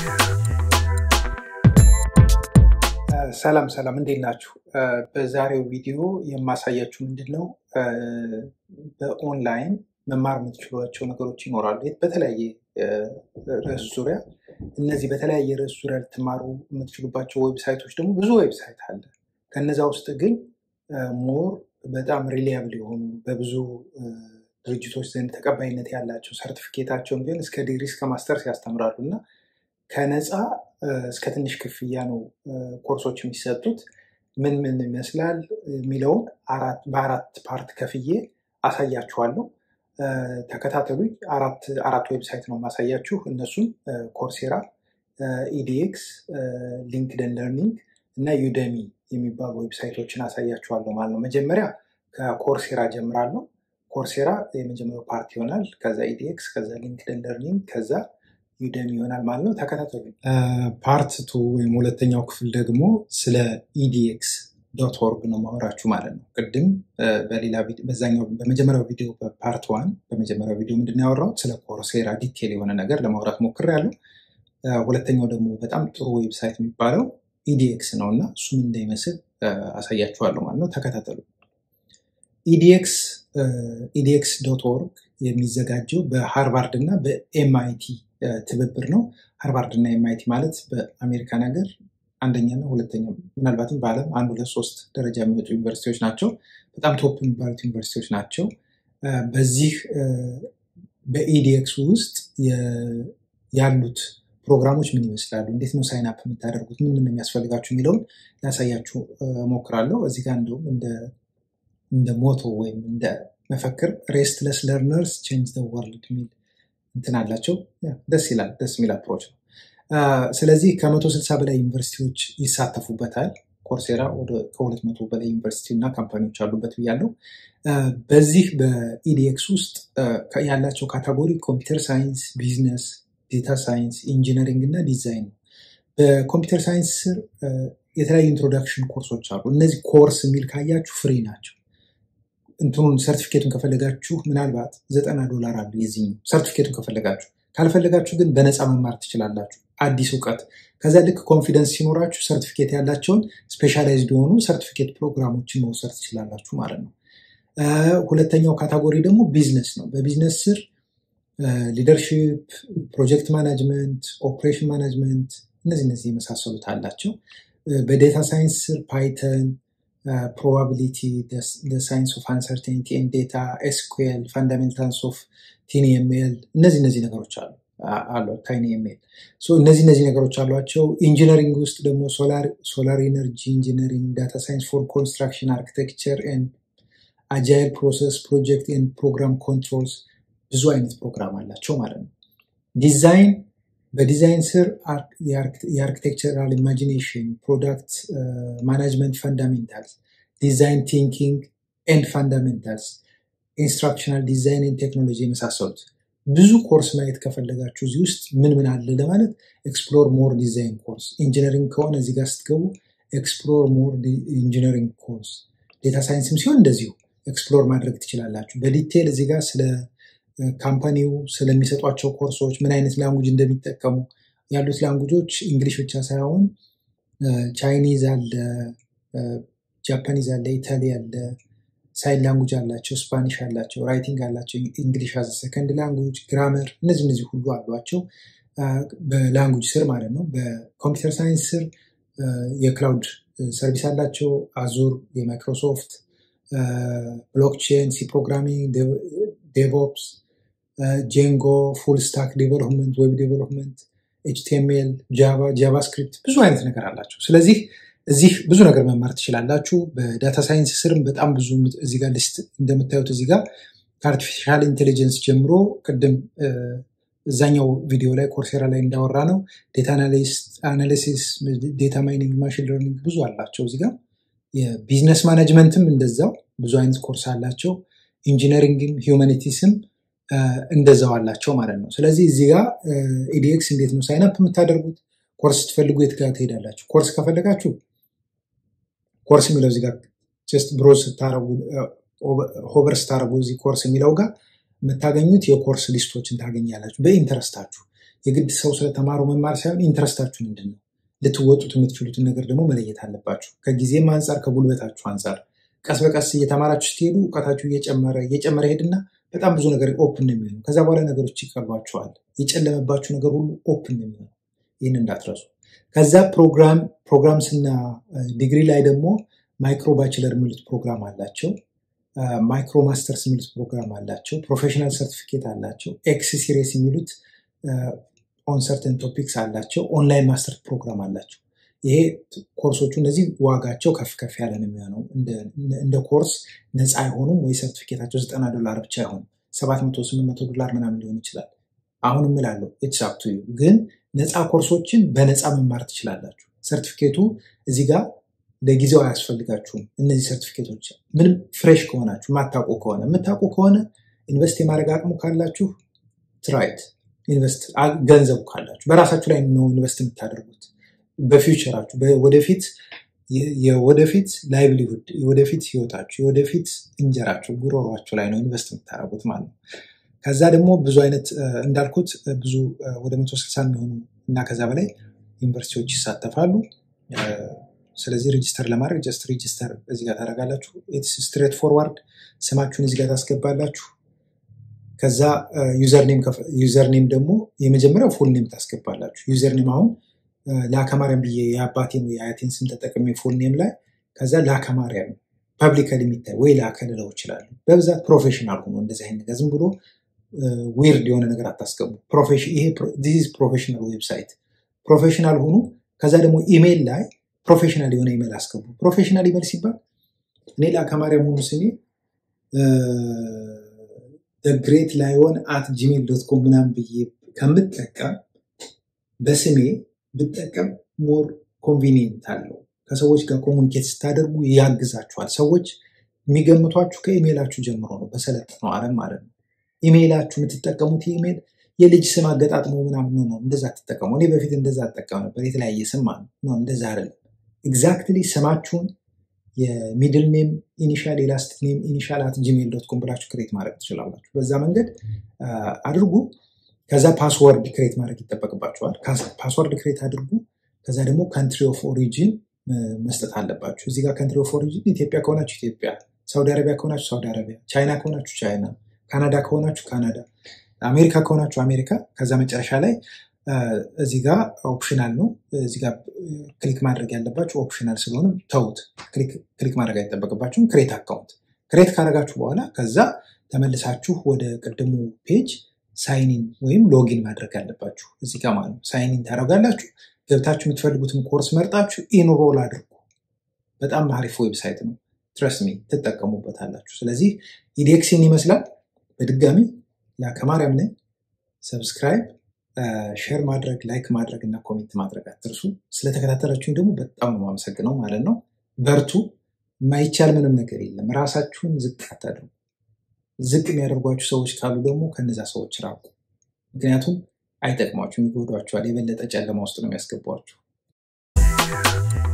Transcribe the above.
ሰላም ሰላም፣ እንዴት ናችሁ? በዛሬው ቪዲዮ የማሳያችሁ ምንድን ነው በኦንላይን መማር የምትችሏቸው ነገሮች ይኖራሉ በተለያየ ርዕስ ዙሪያ። እነዚህ በተለያየ ርዕስ ዙሪያ ልትማሩ የምትችሉባቸው ዌብሳይቶች ደግሞ ብዙ ዌብሳይት አለ። ከነዛ ውስጥ ግን ሞር በጣም ሪሊያብል የሆኑ በብዙ ድርጅቶች ዘንድ ተቀባይነት ያላቸው ሰርቲፊኬታቸውን ቢሆን እስከ ዲግሪ እስከ ማስተርስ ያስተምራሉ እና ከነፃ እስከ ትንሽ ክፍያ ነው ኮርሶች የሚሰጡት። ምን ምን ይመስላል የሚለውን በአራት ፓርት ከፍዬ አሳያችኋለሁ። ተከታተሉኝ። አራት ዌብሳይት ነው የማሳያችሁ። እነሱም ኮርሴራ፣ ኢዲኤክስ፣ ሊንክደን ለርኒንግ እና ዩደሚ የሚባሉ ዌብሳይቶችን አሳያችኋለሁ ማለት ነው። መጀመሪያ ከኮርሴራ ጀምራለሁ። ኮርሴራ የመጀመሪያው ፓርት ይሆናል። ከዛ ኢዲኤክስ፣ ከዛ ሊንክደን ለርኒንግ፣ ከዛ ዩደሚ ይሆናል ማለት ነው። ተከታተሉ። ፓርት ቱ ወይም ሁለተኛው ክፍል ደግሞ ስለ ኢዲኤክስ ዶት ኦርግ ነው ማወራችሁ ማለት ነው። ቅድም በሌላ በዛኛው በመጀመሪያው ቪዲዮ በፓርት ዋን በመጀመሪያው ቪዲዮ ምንድን ነው ያወራሁት ስለ ኮርሴራ ዲቴል የሆነ ነገር ለማውራት ሞክሬያለሁ። ሁለተኛው ደግሞ በጣም ጥሩ ዌብሳይት የሚባለው ኢዲኤክስ ነው እና እሱም እንዳይመስል አሳያችኋለሁ ማለት ነው። ተከታተሉ። ኢዲኤክስ ኢዲኤክስ ዶት ኦርግ የሚዘጋጀው በሃርቫርድ እና በኤምአይቲ ትብብር ነው። ሃርቫርድ እና ኤምአይቲ ማለት በአሜሪካን ሀገር አንደኛና ሁለተኛ ምናልባትም በዓለም አንድ ሁለት ሶስት ደረጃ የሚወጡ ዩኒቨርሲቲዎች ናቸው። በጣም ቶፕ የሚባሉት ዩኒቨርሲቲዎች ናቸው። በዚህ በኢዲኤክስ ውስጥ ያሉት ፕሮግራሞች ምን ይመስላሉ፣ እንዴት ነው ሳይን አፕ የምታደርጉት፣ ምን ምን የሚያስፈልጋችሁ የሚለውን ላሳያችሁ ሞክራለሁ። እዚህ ጋር እንደውም እንደ ሞቶ ወይም እንደ መፈክር ሬስትለስ ለርነርስ ቼንጅ ዘ ወርልድ የሚል እንትን አላቸው። ደስ ይላል። ደስ የሚል አፕሮች ነው። ስለዚህ ከመቶ ስልሳ በላይ ዩኒቨርሲቲዎች ይሳተፉበታል። ኮርሴራ ወደ ከሁለት መቶ በላይ ዩኒቨርሲቲ እና ካምፓኒዎች አሉበት ብያለው። በዚህ በኢዲኤክስ ውስጥ ያላቸው ካታጎሪ ኮምፒውተር ሳይንስ፣ ቢዝነስ፣ ዴታ ሳይንስ፣ ኢንጂነሪንግ እና ዲዛይን ነው። በኮምፒውተር ሳይንስ ስር የተለያዩ ኢንትሮዳክሽን ኮርሶች አሉ። እነዚህ ኮርስ የሚል ካያችሁ ፍሪ ናቸው። እንትኑን ሰርቲፊኬቱን ከፈለጋችሁ ምናልባት ዘጠና ዶላር አሉ የዚህ ሰርቲፊኬቱን ከፈለጋችሁ ካልፈለጋችሁ ግን በነፃ መማር ትችላላችሁ። አዲስ እውቀት ከዛ ልክ ኮንፊደንስ ሲኖራችሁ ሰርቲፊኬት ያላቸውን ስፔሻላይዝድ የሆኑ ሰርቲፊኬት ፕሮግራሞችን መውሰድ ትችላላችሁ ማለት ነው። ሁለተኛው ካታጎሪ ደግሞ ቢዝነስ ነው። በቢዝነስ ስር ሊደርሺፕ፣ ፕሮጀክት ማናጅመንት፣ ኦፕሬሽን ማናጅመንት እነዚህ እነዚህ የመሳሰሉት አላቸው። በዴታ ሳይንስ ስር ፓይተን ፕሮባቢሊቲ ሳይንስ ኦፍ አንሰርቴኒቲ ኤንድ ዴታ ኤስኩኤል ፋንዳሜንታልስ ኦፍ ቲኒ ኤምኤል እነዚህ እነዚህ ነገሮች አሉ አሉ ታይኒ ኤምኤል እነዚህ እነዚህ ነገሮች አሏቸው። ኢንጂነሪንግ ውስጥ ደግሞ ሶላር ኢነርጂ ኢንጂነሪንግ፣ ዳታ ሳይንስ ፎር ኮንስትራክሽን አርኪቴክቸር ኤንድ አጃይል ፕሮሰስ ፕሮጀክት ኤንድ ፕሮግራም ኮንትሮልስ ብዙ አይነት ፕሮግራም አላቸው ማለት ነው። ዲዛይን በዲዛይን ስር የአርኪቴክቸራል ኢማጂኔሽን፣ ፕሮዳክት ማናጅመንት ፈንዳሜንታልስ፣ ዲዛይን ቲንኪንግ ኤንድ ፈንዳሜንታልስ፣ ኢንስትራክሽናል ዲዛይን ቴክኖሎጂ የመሳሰሉት ብዙ ኮርስ ማየት ከፈለጋችሁ እዚህ ውስጥ ምን ምን አለ ለማለት ኤክስፕሎር ሞር ዲዛይን ኮርስ፣ ኢንጂነሪንግ ከሆነ እዚህ ጋር ስትገቡ ኤክስፕሎር ሞር ኢንጂነሪንግ ኮርስ፣ ዴታ ሳይንስም ሲሆን እንደዚሁ ኤክስፕሎር ማድረግ ትችላላችሁ። በዲቴል እዚህ ጋር ስለ ካምፓኒው ስለሚሰጧቸው ኮርሶች ምን አይነት ላንጉጅ እንደሚጠቀሙ ያሉት ላንጉጆች እንግሊሽ ብቻ ሳይሆን ቻይኒዝ አለ፣ ጃፓኒዝ አለ፣ ኢታሊ አለ፣ ሳይን ላንጉጅ አላቸው፣ ስፓኒሽ አላቸው፣ ራይቲንግ አላቸው፣ እንግሊሽ አዘ ሰከንድ ላንጉጅ፣ ግራመር እነዚህ እነዚህ ሁሉ አሏቸው በላንጉጅ ስር ማለት ነው። በኮምፒውተር ሳይንስ ስር የክላውድ ሰርቪስ አላቸው፣ አዙር የማይክሮሶፍት ብሎክቼን፣ ሲ ፕሮግራሚንግ፣ ዴቭኦፕስ ጄንጎ፣ ፉል ስታክ ዴቨሎፕመንት፣ ዌብ ዴቨሎፕመንት፣ ኤችቲኤምኤል፣ ጃቫ፣ ጃቫስክሪፕት ብዙ አይነት ነገር አላቸው። ስለዚህ እዚህ ብዙ ነገር መማር ትችላላችሁ። በዳታ ሳይንስ ስርም በጣም ብዙ እዚህ ጋር ሊስት እንደምታዩት እዚህ ጋር ከአርቲፊሻል ኢንቴሊጀንስ ጀምሮ ቅድም እዛኛው ቪዲዮ ላይ ኮርሴራ ላይ እንዳወራ ነው ዴታ አናሊሲስ፣ ዴታ ማይኒንግ፣ ማሽን ለርኒንግ ብዙ አላቸው እዚህ ጋር። የቢዝነስ ማኔጅመንትም እንደዛው ብዙ አይነት ኮርስ አላቸው። ኢንጂነሪንግም ሂውማኒቲስም እንደዛው አላቸው ማለት ነው። ስለዚህ እዚህ ጋር ኢዲኤክስ እንዴት ነው ሳይንፕ የምታደርጉት? ኮርስ ስትፈልጉ የት ጋር ትሄዳላችሁ? ኮርስ ከፈለጋችሁ ኮርስ የሚለው እዚህ ጋር ጀስት ብሮዝ ስታረጉ ሆቨር ስታረጉ እዚህ ኮርስ የሚለው ጋር የምታገኙት የኮርስ ሊስቶችን ታገኛላችሁ በኢንተረስታችሁ። የግድ ሰው ስለተማረው መማር ሳይሆን ኢንትረስታችሁ ምንድን ነው? ልትወጡት የምትችሉትን ነገር ደግሞ መለየት አለባችሁ። ከጊዜም አንጻር ከጉልበታችሁ አንጻር ቀስ በቀስ እየተማራችሁ ስትሄዱ እውቀታችሁ እየጨመረ እየጨመረ ሄድና በጣም ብዙ ነገር ኦፕን ነው የሚሆነው። ከዛ በኋላ ነገሮች ይቀርቧችኋል። የጨለመባችሁ ነገር ሁሉ ኦፕን ነው የሚሆነው። ይህን እንዳትረሱ። ከዛ ፕሮግራም ፕሮግራምስና ዲግሪ ላይ ደግሞ ማይክሮ ባችለር የሚሉት ፕሮግራም አላቸው። ማይክሮ ማስተርስ የሚሉት ፕሮግራም አላቸው። ፕሮፌሽናል ሰርቲፊኬት አላቸው። ኤክስ ሲሪየስ የሚሉት ኦን ሰርተን ቶፒክስ አላቸው። ኦንላይን ማስተር ፕሮግራም አላቸው። ይሄ ኮርሶቹ እነዚህ ዋጋቸው ከፍ ከፍ ያለ ነው የሚሆነው። እንደ ኮርስ ነፃ አይሆኑም ወይ ሰርቲፊኬታቸው ዘጠና ዶላር ብቻ አይሆኑም። ሰባት መቶ ስምንት መቶ ዶላር ምናምን ሊሆን ይችላል። አሁን እምላለሁ ኢትስ አፕ ቱ ዩ ግን ነፃ ኮርሶችን በነፃ መማር ትችላላችሁ። ሰርቲፊኬቱ እዚህ ጋር ለጊዜው አያስፈልጋችሁም። እነዚህ ሰርቲፊኬቶች ምንም ፍሬሽ ከሆናችሁ የማታውቁ ከሆነ የምታውቁ ከሆነ ኢንቨስት የማድረግ አቅሙ ካላችሁ ትራይት ኢንቨስት ገንዘቡ ካላችሁ በራሳችሁ ላይ ነው ኢንቨስት የምታደርጉት በፊውቸራችሁ ወደፊት የወደፊት ላይቭሊሁድ የወደፊት ህይወታችሁ የወደፊት እንጀራችሁ ጉሮሯችሁ ላይ ነው ኢንቨስት የምታደርጉት ማለት ነው። ከዛ ደግሞ ብዙ አይነት እንዳልኩት ብዙ ወደ መቶ ስልሳ የሚሆኑ እና ከዛ በላይ ዩኒቨርሲቲዎች ይሳተፋሉ። ስለዚህ ሬጅስተር ለማድረግ ጀስት ሬጅስተር እዚህ ጋር ታደርጋላችሁ። ስትሬት ፎርዋርድ ስማችሁን እዚህ ጋር ታስገባላችሁ። ከዛ ዩዘርኔም ደግሞ የመጀመሪያው ፉል ኔም ታስገባላችሁ። ዩዘርኔም አሁን ለአከማርያም ብዬ የአባቴን ወይ የአያቴን ስም ተጠቅሜ ፉል ኔም ላይ ከዛ ለአከማርያም ፐብሊካሊ የሚታይ ወይ ላከ ልለው ይችላሉ። በብዛት ፕሮፌሽናል ሆኖ እንደዚህ አይነት ነገር ዝም ብሎ ዊርድ የሆነ ነገር አታስገቡ። ይሄ ፕሮፌሽናል ዌብሳይት ፕሮፌሽናል ሆኑ። ከዛ ደግሞ ኢሜይል ላይ ፕሮፌሽናል የሆነ ኢሜይል አስገቡ። ፕሮፌሽናል ኢሜይል ሲባል እኔ ለአከማርያም ሆኑ ስሜ ግሬት ላይሆን አት ጂሜል ዶት ኮም ምናምን ብዬ ከምጠቀም በስሜ ብጠቀም ሞር ኮንቪኒየንት አለው። ከሰዎች ጋር ኮሙኒኬት ስታደርጉ ያግዛችኋል። ሰዎች የሚገምቷችሁ ከኢሜይላችሁ ጀምሮ ነው፣ በሰለጠነው ዓለም ማለት ነው። ኢሜይላችሁ የምትጠቀሙት ኢሜይል የልጅ ስም አገጣጥሞ ምናምን ነው ነው። እንደዛ ትጠቀሙ። እኔ በፊት እንደዛ አጠቀም ነበር፣ የተለያየ ስም ማለት ነው። እንደዛ አይደለም። ኤግዛክትሊ ስማችሁን የሚድል ኔም ኢኒሻል የላስት ኔም ኢኒሻል አት ጂሜል ዶት ኮም ብላችሁ ክሬት ማድረግ ትችላላችሁ። በዛ መንገድ አድርጉ። ከዛ ፓስወርድ ክሬት ማድረግ ይጠበቅባችኋል። ፓስወርድ ክሬት አድርጉ። ከዛ ደግሞ ካንትሪ ኦፍ ኦሪጂን መስጠት አለባችሁ። እዚህ ጋር ካንትሪ ኦፍ ኦሪጂን ኢትዮጵያ ከሆናችሁ ኢትዮጵያ፣ ሳውዲ አረቢያ ከሆናችሁ ሳውዲ አረቢያ፣ ቻይና ከሆናችሁ ቻይና፣ ካናዳ ከሆናችሁ ካናዳ፣ አሜሪካ ከሆናችሁ አሜሪካ። ከዛ መጨረሻ ላይ እዚህ ጋር ኦፕሽናል ነው። እዚህ ጋር ክሊክ ማድረግ ያለባችሁ ኦፕሽናል ስለሆነ ተውት። ክሊክ ማድረግ አይጠበቅባችሁም። ክሬት አካውንት ክሬት ካደረጋችሁ በኋላ ከዛ ተመልሳችሁ ወደ ቅድሙ ፔጅ ሳይኒን ወይም ሎጊን ማድረግ አለባችሁ። እዚህ ጋር ማለት ነው። ሳይኒን ታደርጋላችሁ። ገብታችሁ የምትፈልጉትን ኮርስ መርጣችሁ ኢንሮል አድርጉ። በጣም አሪፍ ዌብሳይት ነው። ትረስሚ ትጠቀሙበታላችሁ። ስለዚህ ኢዴክሲን ይመስላል። በድጋሚ ለከማርያም ነኝ። ሰብስክራይብ፣ ሼር ማድረግ፣ ላይክ ማድረግ እና ኮሜንት ማድረግ አትርሱ። ስለተከታተላችሁኝ ደግሞ በጣም ነው የማመሰግነው ማለት ነው። በርቱ። የማይቻል ምንም ነገር የለም። ራሳችሁን ዝቅ አታድርጉ። ዝቅ የሚያደርጓችሁ ሰዎች ካሉ ደግሞ ከነዛ ሰዎች ራቁ። ምክንያቱም አይጠቅሟችሁም፣ ይጎዷችኋል። የበለጠ ጨለማ ውስጥ ነው የሚያስገቧችሁ።